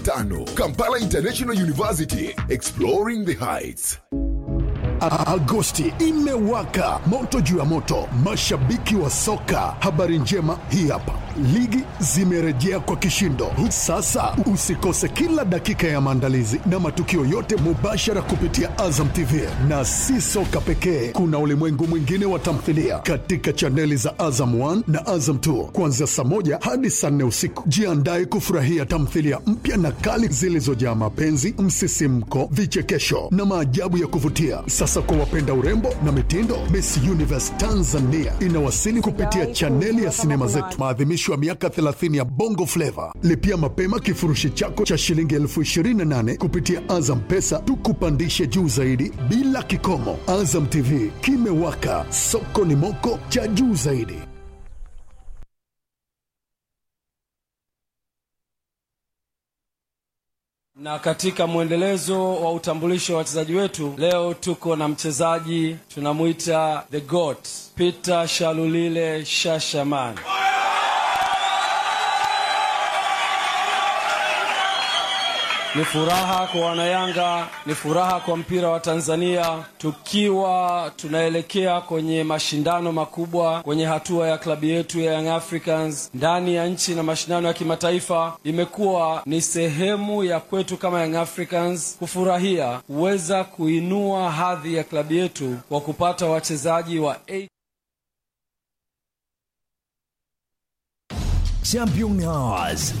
tano Kampala International University, exploring the heights. A- Agosti imewaka moto juu ya moto, mashabiki wa soka. Habari njema hii hapa, ligi zimerejea kwa kishindo. Sasa usikose kila dakika ya maandalizi na matukio yote mubashara kupitia Azam TV, na si soka pekee, kuna ulimwengu mwingine wa tamthilia katika chaneli za Azam 1 na Azam 2 kuanzia saa moja hadi saa nne usiku. Jiandae kufurahia tamthilia mpya na kali zilizojaa mapenzi, msisimko, vichekesho na maajabu ya kuvutia. Sasa kwa wapenda urembo na mitindo, Miss Universe Tanzania inawasili kupitia chaneli ya sinema zetu, maadhimisho ya miaka 30 ya Bongo Flava. Lipia mapema kifurushi chako cha shilingi elfu 28 kupitia Azam Pesa, tukupandishe juu zaidi bila kikomo. Azam TV kimewaka, soko ni moko cha juu zaidi. Na katika mwendelezo wa utambulisho wa wachezaji wetu, leo tuko na mchezaji tunamwita the goat Peter Shalulile Shashaman. Ni furaha kwa wanayanga, ni furaha kwa mpira wa Tanzania, tukiwa tunaelekea kwenye mashindano makubwa kwenye hatua ya klabu yetu ya Young Africans ndani ya nchi na mashindano ya kimataifa. Imekuwa ni sehemu ya kwetu kama Young Africans kufurahia kuweza kuinua hadhi ya klabu yetu kwa kupata wachezaji wa A Champion Hours.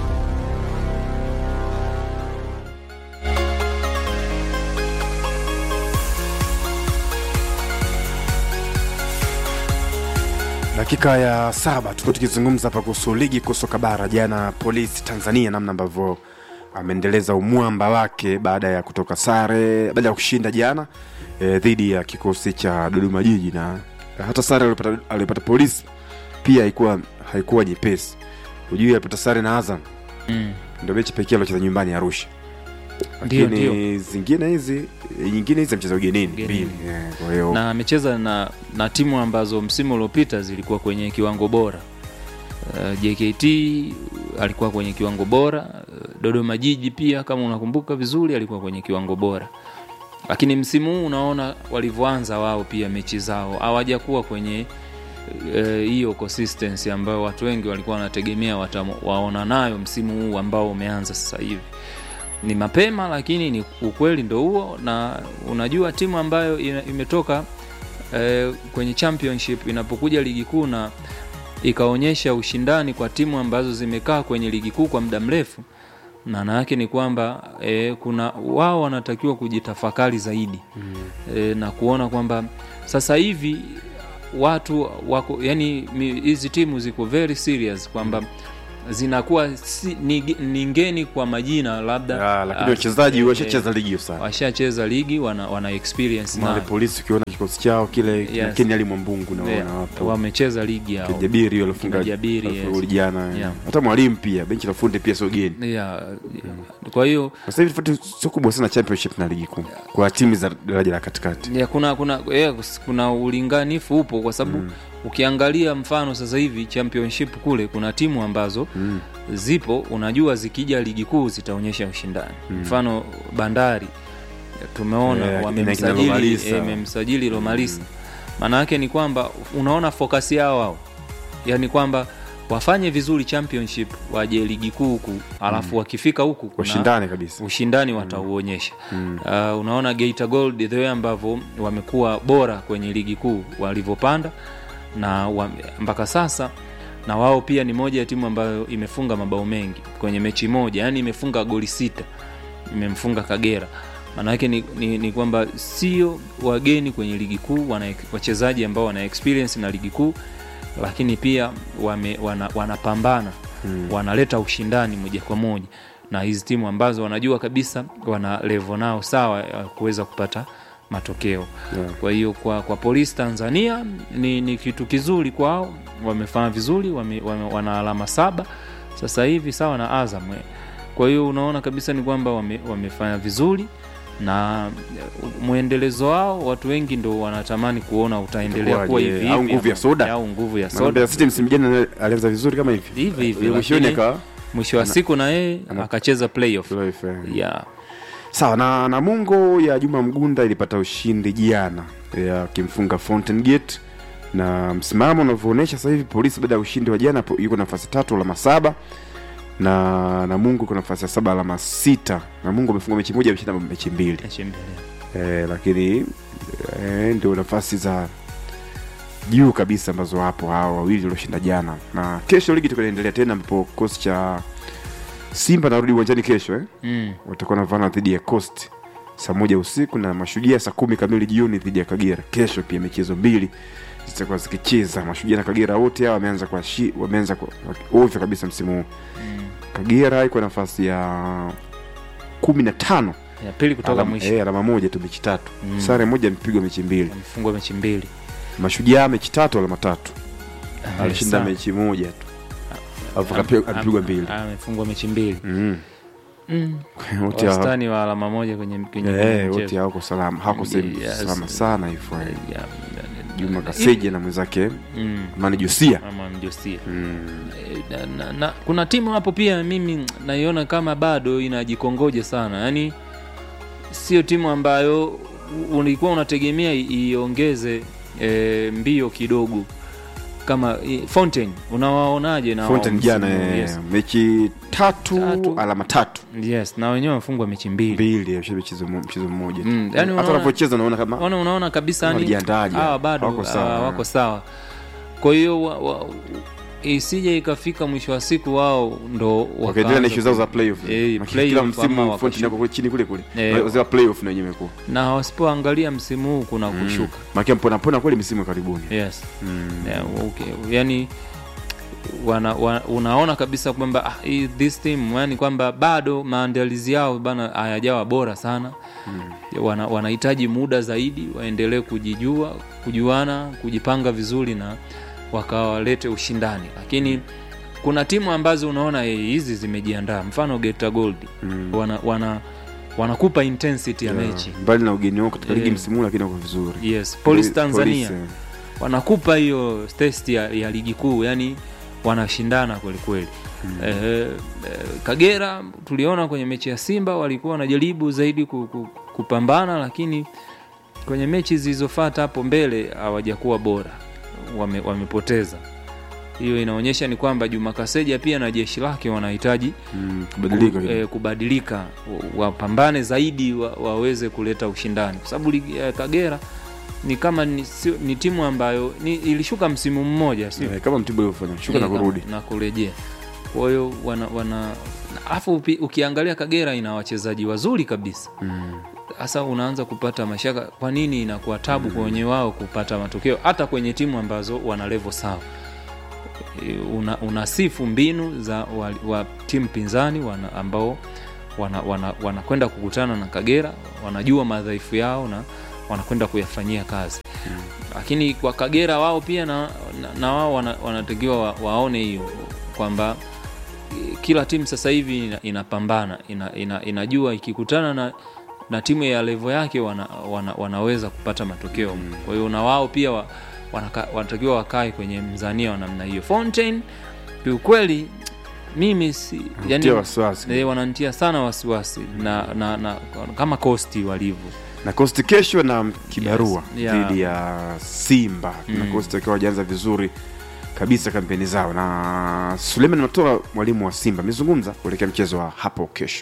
dakika ya saba tuko tukizungumza hapa kuhusu ligi kuu soka bara jana polisi tanzania namna ambavyo ameendeleza umwamba wake baada ya kutoka sare baada ya kushinda jana e, dhidi ya kikosi cha dodoma jiji na hata sare aliyopata aliyopata polisi pia haikuwa haikuwa nyepesi hujui alipata sare na azam Mm. ndio mechi pekee aliocheza nyumbani arusha Ndio, lakini zingine hizi nyingine hizi amecheza ugenini Ugenini. mbili Eh, kwa hiyo na amecheza na, na timu ambazo msimu uliopita zilikuwa kwenye kiwango bora uh, JKT alikuwa kwenye kiwango bora uh, Dodoma Jiji pia kama unakumbuka vizuri alikuwa kwenye kiwango bora lakini msimu huu unaona walivyoanza wao pia mechi zao hawajakuwa kwenye eh, hiyo consistency ambayo watu wengi walikuwa wanategemea watamo- waona nayo msimu huu ambao umeanza sasa hivi ni mapema lakini ni ukweli ndo huo na unajua timu ambayo ina- imetoka eh, kwenye championship inapokuja ligi kuu na ikaonyesha ushindani kwa timu ambazo zimekaa kwenye ligi kuu kwa muda mrefu maana yake ni kwamba e, kuna wao wanatakiwa kujitafakari zaidi mm. e, na kuona kwamba sasa hivi watu wako yani mi- hizi timu ziko very serious kwamba zinakuwa si, ni, ni ngeni kwa majina labda Ah, lakini ah, wachezaji eh, washacheza ligi hiyo sana washacheza ligi wana, wana experience male na polisi ukiona kikosi chao kile yes. Yes. keni ali mwambungu naona yeah, wapo wamecheza ligi yao jabiri hiyo alifunga Kina Jabiri, alifunga yes. goli jana Yeah. hata mwalimu pia benchi la fundi pia sio geni yeah. kwa hiyo sasa hivi tofauti sio kubwa sana championship na ligi kuu kwa timu za daraja la katikati ya, kuna kuna yeah, kuna ulinganifu upo kwa sababu mm. ukiangalia mfano sasa hivi championship kule kuna timu ambazo mm. zipo unajua zikija ligi kuu zitaonyesha ushindani mm. mfano bandari tumeona Eh, kina- kina wamemsajili Lomalisa. eh, wamemsajili lomalisa maana yake ni kwamba unaona fokasi yao wao yaani kwamba wafanye vizuri championship waje ligi kuu huku alafu wakifika huku kuna- washindane kabisa ushindani watauonyesha mm. uh, unaona Geita Gold the way ambavyo wamekuwa bora kwenye ligi kuu walivyopanda na wa, mpaka sasa na wao pia ni moja ya timu ambayo imefunga mabao mengi kwenye mechi moja yani imefunga goli sita imemfunga Kagera maana yake ni, ni, ni kwamba sio wageni kwenye ligi kuu wana wachezaji ambao wana experience na ligi kuu lakini pia wame, wana, wanapambana hmm. wanaleta ushindani moja kwa moja na hizi timu ambazo wanajua kabisa wana levo nao sawa ya kuweza kupata matokeo Yeah. kwa hiyo kwa, kwa polisi tanzania ni, ni kitu kizuri kwao wamefanya vizuri wame, wame, wana alama saba sasa hivi sawa na azam eh. kwa hiyo unaona kabisa ni kwamba wame, wamefanya vizuri na eh, mwendelezo wao watu wengi ndo wanatamani kuona utaendelea kuwa Itakuwaje? hivi Au hivi nguvu ya ama- soda? au nguvu ya Maana soda Mbeya City msimu jana alianza vizuri kama hivi hivi hivi Ile mwishoni lakini- akawa mwisho wa siku na yeye ana- akacheza playoff Playoff, eh. yeah. sawa na namungo ya juma mgunda ilipata ushindi jana ya kimfunga fountain gate na msimamo unavyoonyesha sasa hivi polisi baada ya ushindi wa jana po- yuko nafasi tatu alama saba na namungo iko nafasi ya saba alama sita namungo amefunga mechi moja ameshinda mechi mbili Mechi mbili. e, lakini e, ndio nafasi za juu kabisa ambazo wapo hawa wawili walioshinda jana na kesho ligi itakuwa inaendelea tena ambapo kikosi cha simba narudi uwanjani kesho eh? Mm. watakuwa navana dhidi ya coast saa moja usiku na mashujaa saa kumi kamili jioni dhidi ya kagera kesho pia michezo mbili zitakuwa zikicheza mashujaa na kagera wote hao wameanza kwa shi, wameanza kwa ovyo kabisa msimu huu kagera iko nafasi ya kumi na tano ya pili kutoka alama, mwisho eh, alama moja tu mechi tatu Mm. sare moja amepigwa mechi mbili amefungwa mechi mbili mashujaa mechi tatu alama tatu Ah, alishinda sawa. mechi moja tu alafu Am- akapi- am- amepigwa mbili ah, amefungwa mechi mbili Mm. Mm. wote hawa- wastani wa alama moja kwenye kwenye eh, mchezo. wote hawako salama hawako sehemu Yes. salama sana hivyo eh. Yeah, Juma Kaseja na mwenzake mm. Mani Josia. ama mjosia Mm. Eh, na, na, na, kuna timu hapo pia mimi naiona kama bado inajikongoja sana yaani sio timu ambayo u- ulikuwa unategemea i- iongeze e, mbio kidogo kama i, Fountain unawaonaje na Fountain wao jana msimu huu? eh, yes. mechi tatu, Tatu. alama tatu yes na wenyewe wamefungwa mechi mbili mbili eh, mchezo mo- mchezo mmoja tu. Mm, yani hata unaona- wanavyocheza unaona kama Ona, unaona kabisa yani Wanajiandaaje? hawa bado Wako sawa. ah, wako sawa kwa hiyo wa, wa, isije ikafika mwisho wa siku wao ndo wakaendelea na wakaanza ishu zao za playoff Eh, Maki- playoff kila ama msimu wakashuka. Fountain yako kule chini kule kule Eh. wazee wa playoff na wenyewe imekuwa na wasipoangalia msimu huu kuna kushuka makia mpona pona kweli misimu ya karibuni yes Mm. yeah, okay. yani wana, wana, unaona kabisa kwamba ah, hii- this team yani kwamba bado maandalizi yao bana hayajawa bora sana mm. wana, wanahitaji muda zaidi waendelee kujijua kujuana kujipanga vizuri na wakawalete ushindani lakini kuna timu ambazo unaona eh, hizi zimejiandaa mfano Geta Gold Mm. wana, wana wanakupa intensity ya Yeah. mechi mbali na ugeni wao katika ligi Eh. msimu huu lakini wako vizuri yes Police Poli- Tanzania Police, eh. wanakupa hiyo test ya, ya ligi kuu yani wanashindana kwelikweli mm. eh, eh, kagera tuliona kwenye mechi ya simba walikuwa wanajaribu zaidi ku, ku, kupambana lakini kwenye mechi zilizofata hapo mbele hawajakuwa bora wame, wamepoteza hiyo inaonyesha ni kwamba juma kaseja pia na jeshi lake wanahitaji Mm, kubadilika ku, kidogo. eh, kubadilika wa- wapambane zaidi wa, waweze kuleta ushindani kwa sababu ligi ya kagera ni kama ni, sio, ni timu ambayo ni, ilishuka msimu mmoja sio Eh, kama mtibu ulivyofanya shuka na Eh, kurudi na kurejea kwa hiyo wana, wana afu upi- ukiangalia kagera ina wachezaji wazuri kabisa hasa unaanza kupata mashaka kwa nini inakuwa tabu kwenye wao kupata matokeo hata kwenye timu ambazo wana levo sawa E, una, unasifu mbinu za wa, wa timu pinzani wana, ambao wanakwenda wana, wanakwenda kukutana na kagera wanajua madhaifu yao na wanakwenda kuyafanyia kazi lakini kwa kagera wao pia na, na, na wao wana- wanatakiwa wa, waone hiyo kwamba eh, kila timu sasa hivi ina- inapambana ina, ina, inajua ikikutana na na timu ya levo yake wana, wana, wanaweza kupata matokeo kwa hiyo na wao pia wa, wanaka, wanatakiwa wakae kwenye mzania wa namna hiyo fountain kiukweli mimi si, Tia wasiwasi. eh, wanantia sana wasiwasi na, na, na kama kosti walivyo na kosti kesho na kibarua Yes, yeah. dhidi ya simba na Mm. kosti wakiwa wajaanza vizuri kabisa kampeni zao na suleiman matola mwalimu wa simba amezungumza kuelekea mchezo wa hapo kesho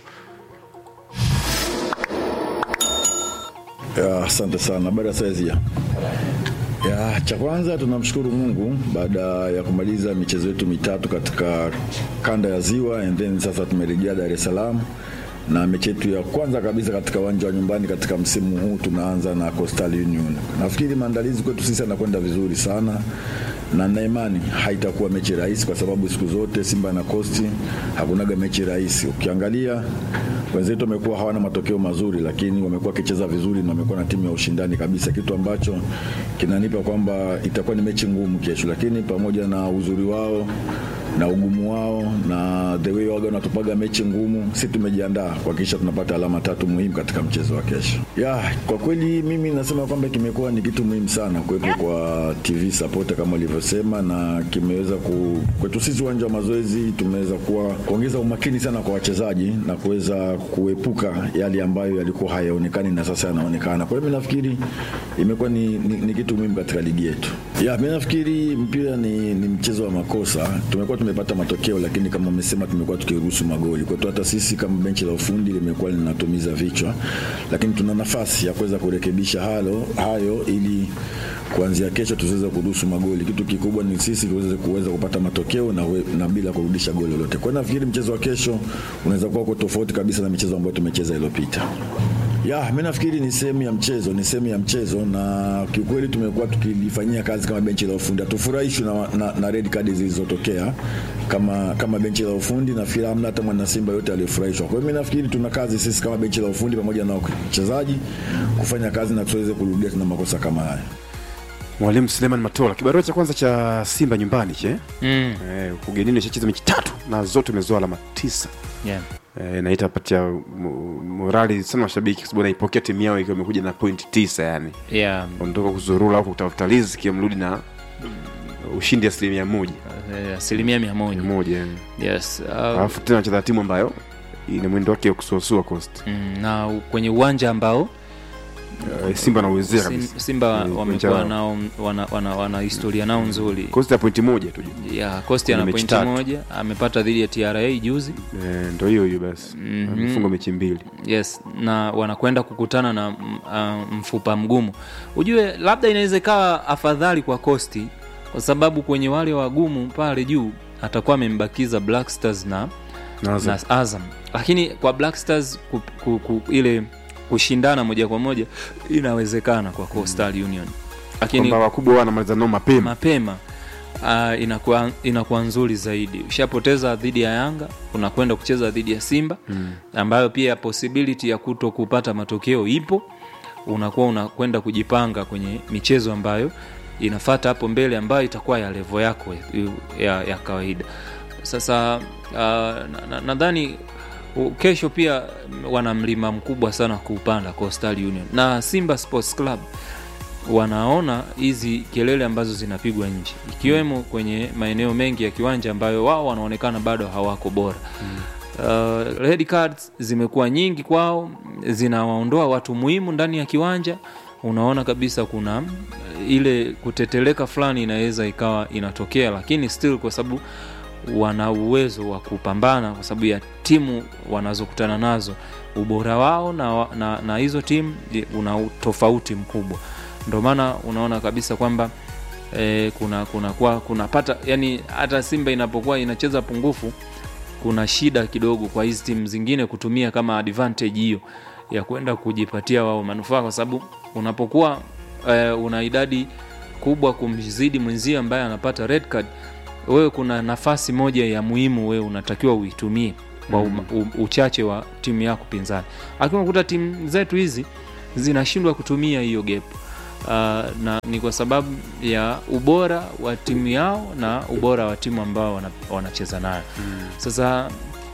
Ya, Asante sana. Habari ya saizi ya ya cha kwanza tunamshukuru Mungu baada ya kumaliza michezo yetu mitatu katika kanda ya Ziwa and then sasa tumerejea Dar es Salaam na mechi yetu ya kwanza kabisa katika uwanja wa nyumbani katika msimu huu tunaanza na Coastal Union. Nafikiri maandalizi kwetu sisi yanakwenda vizuri sana na na imani haitakuwa mechi rahisi kwa sababu siku zote Simba na Coast hakunaga mechi rahisi. Ukiangalia wenzetu wamekuwa hawana matokeo mazuri, lakini wamekuwa wakicheza vizuri na wamekuwa na timu ya ushindani kabisa, kitu ambacho kinanipa kwamba itakuwa ni mechi ngumu kesho, lakini pamoja na uzuri wao na ugumu wao na the way waga wanatupaga mechi ngumu, si tumejiandaa kuhakikisha tunapata alama tatu muhimu katika mchezo wa kesho. Ya, kwa kweli mimi nasema kwamba kimekuwa ni kitu muhimu sana kuwepo kwa TV support kama ulivyosema, na kimeweza ku, kwetu sisi uwanja wa mazoezi tumeweza kuwa kuongeza umakini sana kwa wachezaji na kuweza kuepuka yale ambayo yalikuwa hayaonekani na sasa yanaonekana. Kwa hiyo mimi nafikiri imekuwa ni, ni, ni kitu muhimu katika ligi yetu. Ya, mimi nafikiri mpira ni, ni mchezo wa makosa. Tumekuwa tumepata matokeo, lakini kama umesema, tumekuwa tukiruhusu magoli. Kwa hiyo hata sisi kama benchi la ufundi limekuwa linatumiza vichwa, lakini tuna nafasi ya kuweza kurekebisha halo hayo ili kuanzia kesho tusiweze kuruhusu magoli. Kitu kikubwa ni sisi tuweze kuweza kupata matokeo na, we, na bila kurudisha goli lolote. Kwa hiyo nafikiri mchezo wa kesho unaweza kuwa uko tofauti kabisa na michezo ambayo tumecheza iliyopita. Ya, mi nafikiri ni sehemu ya mchezo, ni sehemu ya mchezo, na kiukweli tumekuwa tukilifanyia kazi kama benchi la ufundi. Hatufurahishwi na, na, na red card zilizotokea kama kama benchi la ufundi, na fikiri hamna hata mwana Simba yote aliyofurahishwa. Kwa hiyo mi nafikiri tuna kazi sisi kama benchi la ufundi pamoja na wachezaji kufanya kazi na tuweze kurudia tena makosa kama haya. Mwalimu Suleiman Matola, kibarua cha kwanza cha Simba nyumbani che mm. eh, ugenini ishacheza mechi tatu na zote umezoa alama tisa yeah. eh, na itapatia mo- morali sana mashabiki kwa sababu naipokea timu yao ikiwa imekuja na pointi tisa yani Yeah. ondoka kuzurula au kutafuta riziki mrudi na ushindi asilimia moja Eh, asilimia mia moja moja yani. yes. uh, alafu tena cheza timu ambayo ina mwendo wake wa kusuasua cost mm, na u- kwenye uwanja ambao Eh, Simba anauwezea Sim- kabisa Simba Eh, wamekuwa uwanja wao. nao wana, wana, wana historia nao nzuri cost ya pointi moja tu ya Costi Kwenye ana mechi pointi tatu. moja amepata dhidi ya TRA juzi eh, ndo hiyo hiyo basi Mhm. amefunga mechi mbili yes na wanakwenda kukutana na mm, ah, mfupa mgumu ujue labda inaweza ikawa afadhali kwa Costi kwa sababu kwenye wale wagumu pale juu atakuwa amembakiza Black Stars na Na Azam. na Azam lakini kwa Black Stars ku, ku, ku, ile kushindana moja kwa moja inawezekana kwa Coastal Union lakini kwamba wakubwa wao wanamaliza nao mapema mapema uh, inakuwa, inakuwa nzuri zaidi ushapoteza dhidi ya yanga unakwenda kucheza dhidi ya simba mm. ambayo pia possibility ya kuto kupata matokeo ipo unakuwa unakwenda kujipanga kwenye michezo ambayo inafata hapo mbele ambayo itakuwa ya levo yako ya, ya kawaida sasa uh, nadhani na, nadhani, u- kesho pia wana mlima mkubwa sana kuupanda coastal union na simba sports club wanaona hizi kelele ambazo zinapigwa nje ikiwemo kwenye maeneo mengi ya kiwanja ambayo wao wanaonekana bado hawako bora mm. uh, red cards zimekuwa nyingi kwao zinawaondoa watu muhimu ndani ya kiwanja unaona kabisa kuna uh, ile kuteteleka fulani inaweza ikawa inatokea lakini still kwa sababu wana uwezo wa kupambana kwa sababu ya timu wanazokutana nazo ubora wao na, wa- na, na hizo timu i- una tofauti mkubwa ndio maana unaona kabisa kwamba eh, kuna kuna kwa kunapata yani hata simba inapokuwa inacheza pungufu kuna shida kidogo kwa hizi timu zingine kutumia kama advantage hiyo ya kwenda kujipatia wao manufaa kwa sababu unapokuwa eh, una idadi kubwa kumzidi mwenzio ambaye anapata red card wewe kuna nafasi moja ya muhimu wewe unatakiwa uitumie kwa mm. uchache wa timu yako pinzani lakini unakuta timu zetu hizi zinashindwa kutumia hiyo gap uh, na ni kwa sababu ya ubora wa timu yao na ubora wa timu ambao wana- wanacheza nayo mm. sasa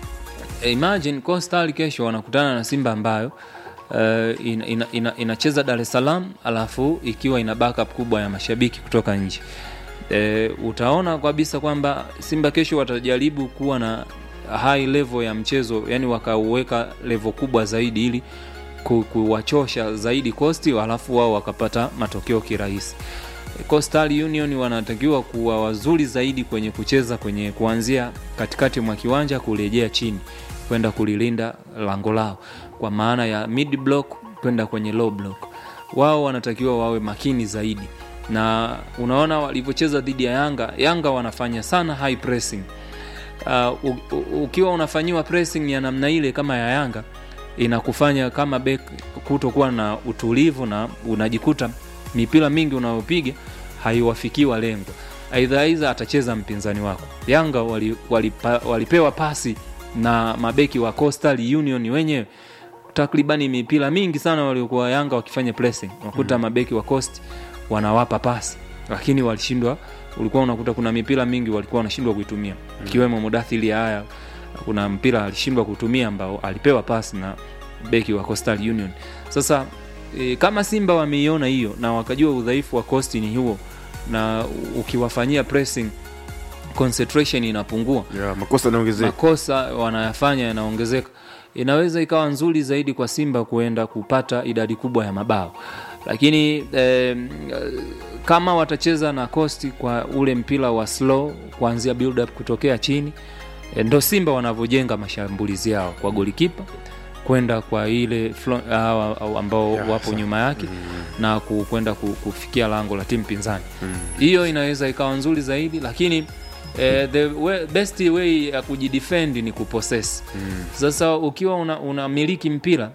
imagine Coastal kesho wanakutana na Simba ambayo uh, ina, ina, ina, inacheza Dar es Salaam alafu ikiwa ina backup kubwa ya mashabiki kutoka nje e, utaona kabisa kwamba Simba kesho watajaribu kuwa na high level ya mchezo, yani wakauweka level kubwa zaidi ili ku- kuwachosha zaidi Coast, alafu wao wakapata matokeo kirahisi. Coastal Union wanatakiwa kuwa wazuri zaidi kwenye kucheza kwenye kuanzia katikati mwa kiwanja kurejea chini kwenda kulilinda lango lao, kwa maana ya mid block kwenda kwenye low block. Wao wanatakiwa wawe makini zaidi, na unaona walivyocheza dhidi ya Yanga. Yanga wanafanya sana high pressing. Uh, u, u, ukiwa unafanyiwa pressing ya namna ile kama ya Yanga inakufanya kama bek kutokuwa na utulivu na unajikuta mipira mingi unayopiga haiwafikii walengwa aidha aidha atacheza mpinzani wako yanga wali, walipa, walipewa pasi na mabeki wa coastal union wenyewe takribani mipira mingi sana waliokuwa yanga wakifanya pressing unakuta mm. mabeki wa coast wanawapa pasi lakini walishindwa ulikuwa unakuta kuna mipira mingi walikuwa wanashindwa kuitumia ikiwemo mudathili haya kuna mpira alishindwa kutumia ambao alipewa pas na beki wa Coastal Union sasa e, kama simba wameiona hiyo na wakajua udhaifu wa costi ni huo na ukiwafanyia pressing concentration inapungua yeah, makosa yanaongezeka makosa wanayafanya yanaongezeka inaweza ikawa nzuri zaidi kwa simba kuenda kupata idadi kubwa ya mabao lakini eh, kama watacheza na costi kwa ule mpira wa slow kuanzia build up kutokea chini eh, ndo simba wanavyojenga mashambulizi yao kwa golikipa kwenda kwa ile flo- hawa au ambao Yeah, wapo sawa. nyuma yake na ku- kwenda ku- kufikia lango la timu pinzani hiyo inaweza ikawa nzuri zaidi lakini eh, the way, best way ya kujidefend ni kupossess sasa ukiwa una- unamiliki mpira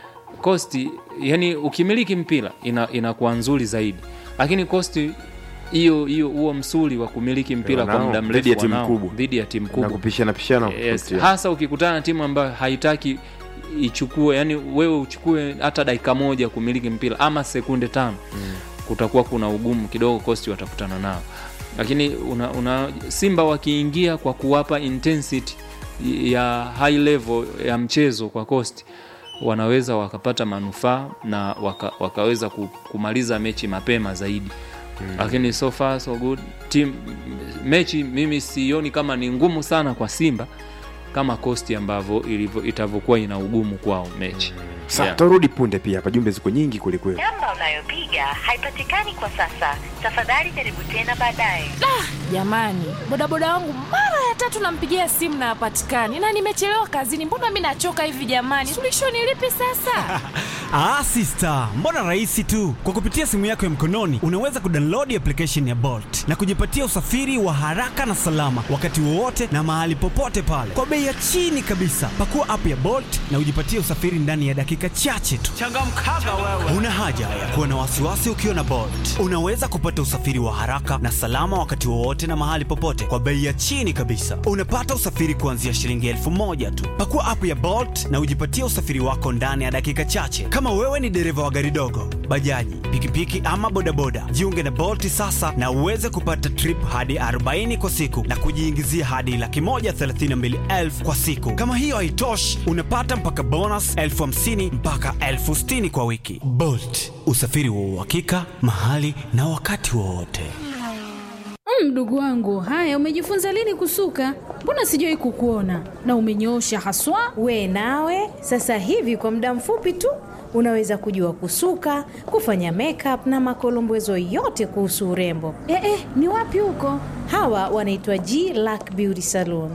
kosti yani ukimiliki mpira ina- inakuwa nzuri zaidi lakini kosti hiyo hiyo huo msuli wa kumiliki mpira kwa wanao, muda dhidi ya mrefu timu wanao, kubwa. dhidi ya timu na kubwa kupishana pishana yes, kupitia. hasa ukikutana na timu ambayo haitaki ichukue yani wewe uchukue hata dakika moja kumiliki mpira ama sekunde tano mm. kutakuwa kuna ugumu kidogo kosti watakutana nao lakini una, una simba wakiingia kwa kuwapa intensity ya high level ya mchezo kwa kosti wanaweza wakapata manufaa na waka, wakaweza ku- kumaliza mechi mapema zaidi mm. lakini so far so good team mechi mimi sioni kama ni ngumu sana kwa simba kama kosti ambavyo ilivyo- itavyokuwa ina ugumu kwao mechi Sa, Yeah. tarudi punde pia hapa jumbe ziko nyingi kwelikweli namba unayopiga haipatikani kwa sasa tafadhali jaribu tena baadaye jamani bodaboda wangu mara ya tatu nampigia simu na hapatikani na nimechelewa kazini mbona mi nachoka hivi jamani suluhisho ni lipi sasa Ah, sister, mbona rahisi tu. Kwa kupitia simu yako ya mkononi unaweza kudownload application ya Bolt na kujipatia usafiri wa haraka na salama wakati wowote na mahali popote pale kwa bei ya chini kabisa. Pakua app ya Bolt na ujipatie usafiri ndani ya dakika chache tu. Changamkaga wewe. Una haja ya kuwa na wasiwasi ukiwa na Bolt. Unaweza kupata usafiri wa haraka na salama wakati wowote na mahali popote kwa bei ya chini kabisa. Unapata usafiri kuanzia shilingi elfu moja tu. Pakua app ya Bolt na ujipatie usafiri wako ndani ya dakika chache. Kama wewe ni dereva wa gari dogo, bajaji, pikipiki ama bodaboda, jiunge na Bolt sasa na uweze kupata trip hadi 40 kwa siku na kujiingizia hadi laki moja thelathini na mbili elfu kwa siku. Kama hiyo haitoshi, unapata mpaka bonus elfu hamsini mpaka elfu sitini kwa wiki. Bolt, usafiri wa uhakika mahali na wakati wowote. Mm, Mdogo wangu, haya umejifunza lini kusuka? Mbona sijawai kukuona na umenyoosha haswa. We nawe sasa hivi kwa muda mfupi tu unaweza kujua kusuka, kufanya makeup na makolombezo yote kuhusu urembo. Eh, eh, ni wapi huko? Hawa wanaitwa G Lack Beauty Salon.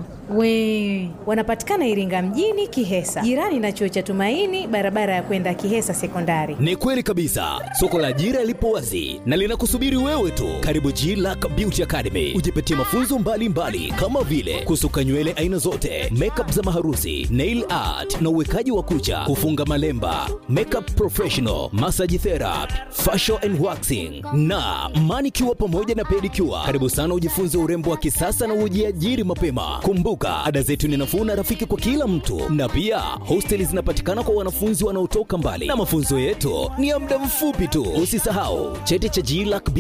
We Wanapatikana Iringa mjini Kihesa, jirani na chuo cha Tumaini, barabara ya kwenda Kihesa Sekondari. Ni kweli kabisa, soko la ajira lipo wazi na linakusubiri wewe tu. Karibu G Lack Beauty Academy, ujipatie mafunzo mbalimbali mbali, kama vile kusuka nywele aina zote, makeup za maharusi, nail art na uwekaji wa kucha, kufunga malemba, makeup professional, massage therapy, facial and waxing na manicure pamoja na pedicure. Karibu sana ujifunze urembo wa kisasa na ujiajiri mapema. Kumbuka, ada zetu ni nafuu na rafiki kwa kila mtu, na pia hosteli zinapatikana kwa wanafunzi wanaotoka mbali, na mafunzo yetu ni ya muda mfupi tu. Usisahau cheti cha GLAC